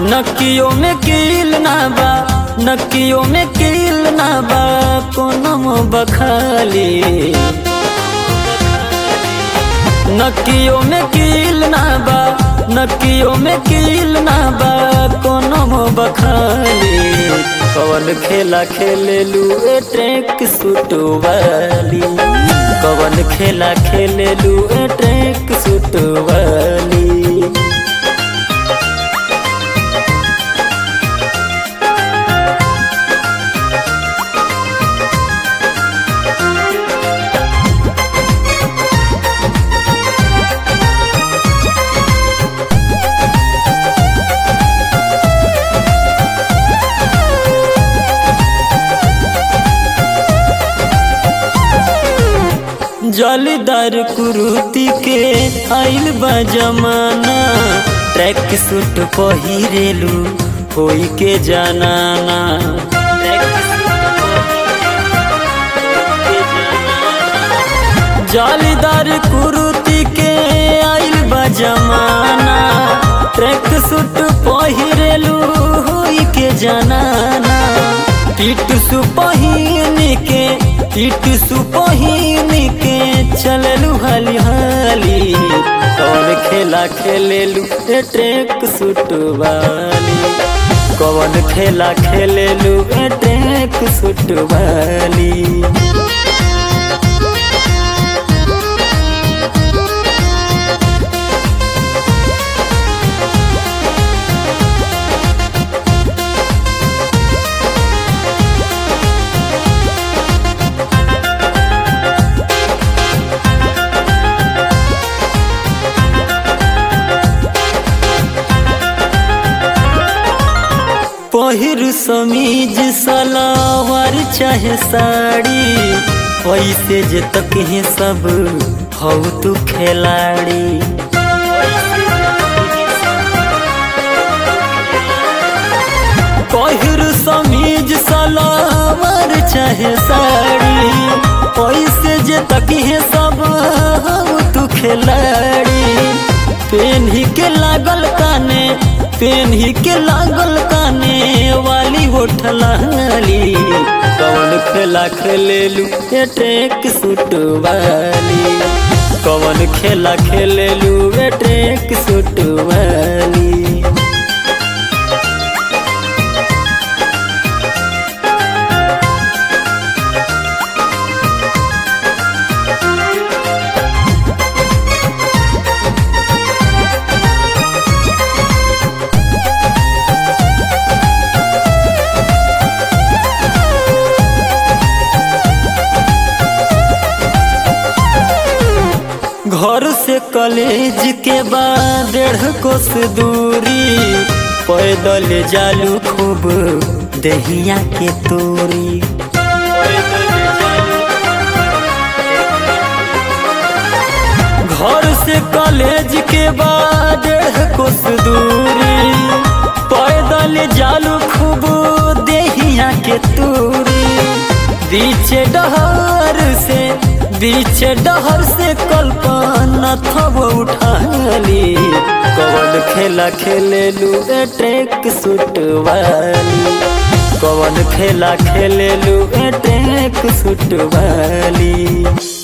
नकियो में कील ना बा नकियो में कील ना बा कोनम बखाली नकियो में कील ना बा नकियो में कील ना बा कोनम बखाली कवन खेला खेलेलू ए ट्रैक सूट वाली कवन खेला खेलेलू ए ट्रैक सूट वाली जलदार कुरुती के आइल बा जमाना ट्रैक सूट पहिरेलू होई के जानाना जालीदार कुरुती के आइल बा जमाना ट्रैक सूट पहिरेलू होई के जानाना टीट सु पहिन के टीट सु पहिन के चललू हाली हाली कौन खेला खेलेलू ए ट्रैक सूट वाली कौन खेला खेलेलू ए ट्रैक सूट वाली पहिर समीज सलावार चाहे साड़ी ऐसे जे तक है सब हौ तू खिलाड़ी पहिर समीज सलावार चाहे साड़ी ऐसे जे तक है सब हौ तू खिलाड़ी पेन ही के लागल काने पेन ही के लागल काने वाली होठलाली कवन खेला खेलेलू ए ट्रैक सूट वाली कवन खेला खेलेलू ए ट्रैक सूट वाली घर से कॉलेज के बाद डेढ़ कोस दूरी पैदल जालू खूब दहिया के तोरी घर से कॉलेज के बाद डेढ़ कोस दूरी पैदल जालू खूब दहिया के तोरी बीचे डहर से बीच डहर से कल्पना थब उठाली कवन खेला खेलेलू ए ट्रैक सूट वाली कवन खेला खेलेलू ए ट्रैक सूट वाली